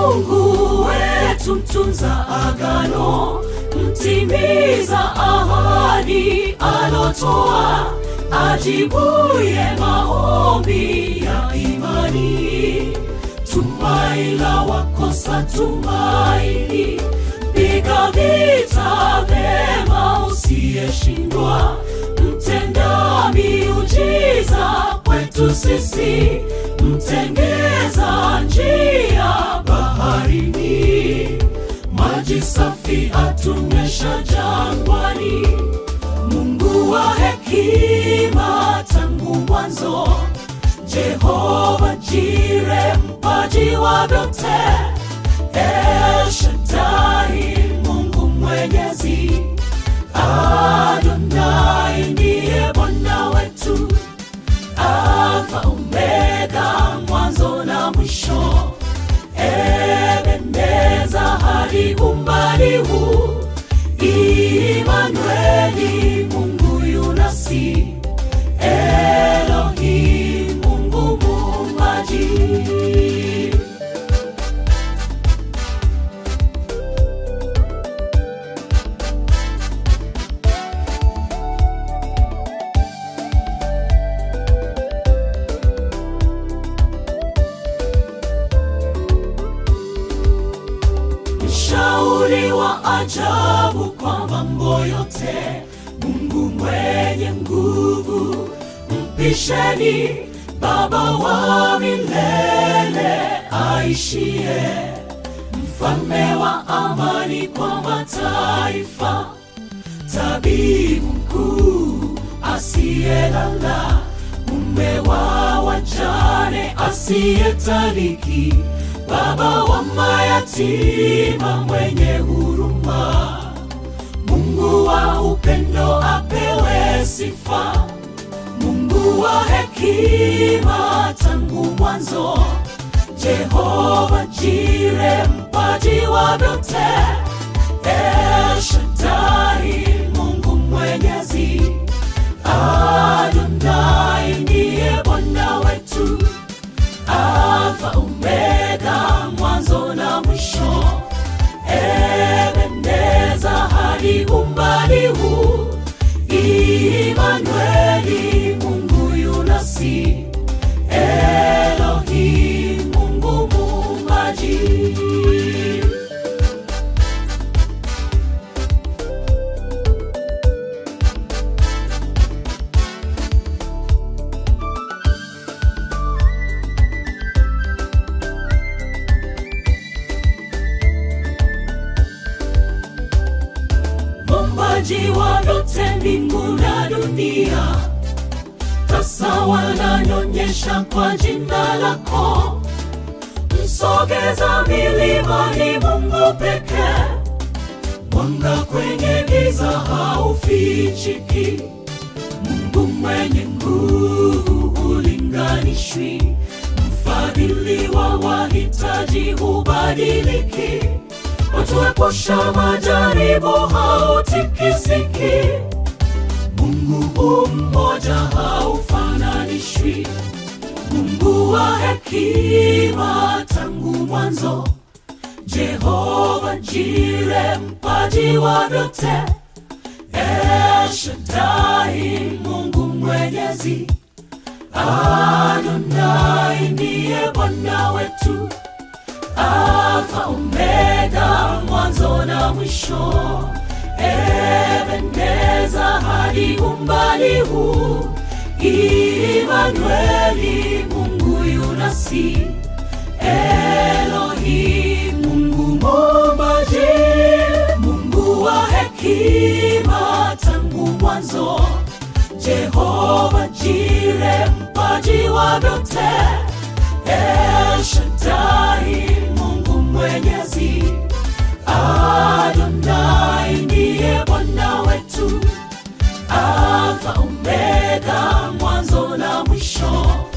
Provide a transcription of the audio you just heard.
Mungu wetu, mtunza agano, mtimiza ahadi alotoa, ajibuye maombi ya imani. Tumaini la wakosa tumaini, piga vita vyema usiyeshindwa, mtenda miujiza kwetu sisi, mtengeza njia baharini, maji safi atunywesha jangwani, Mungu wa hekima tangu mwanzo, Jehova Jire, mpaji wa vyote, El Shaddai, Mungu mwenyezi, Adonai ndiye Bwana wetu, Alfa Omega, mwanzo na mwisho, Ebeneza hadi umbali huu, Imanueli, Mungu yunasi, Elohim, Mungu muumbaji. mshauri wa ajabu kwa mambo yote, Mungu mwenye nguvu, mpisheni, Baba wa milele aishie, mfalme wa amani kwa mataifa, tabibu mkuu asiyelala, mume wa wajane asiyetaliki, baba wa mayatima mwenye huruma, Mungu wa upendo apewe sifa, Mungu wa hekima tangu mwanzo, Jehova Jire, mpaji wa vyote, El Shaddai, Mungu mwenyezi, Adonai ndiye Bwana wetu, Alfa Omega, mwanzo na mwisho, Ebeneza hadi umbali huu, Imanueli, Mungu yunasi, Elohim, Mungu muumbaji. Muumbaji wa vyote mbingu na dunia, sasa wananyonyesha kwa jina lako. Msogeza milimani, Mungu pekee, mwanga kwenye giza haufichiki. Mungu mwenye nguvu hulinganishwi, mfadhili wa wahitaji hubadiliki watuepusha majaribu hautikisiki. Mungu mmoja haufananishwi, Mungu wa hekima tangu mwanzo, Jehova Jire, mpaji wa vyote, El Shaddai, Mungu mwenyezi, Adonai ndiye Bwana wetu, Alfa Omega, mwanzo na mwisho, Ebeneza hadi umbali huu, Imanueli, Mungu yunasi, Elohim, Mungu muumbaji, Mungu wa hekima tangu mwanzo, Jehova Jire, mpaji wa vyote, El Shaddai, Mungu mwenyezi, Adonai ndiye Bwana wetu, Alfa Omega, mwanzo na mwisho,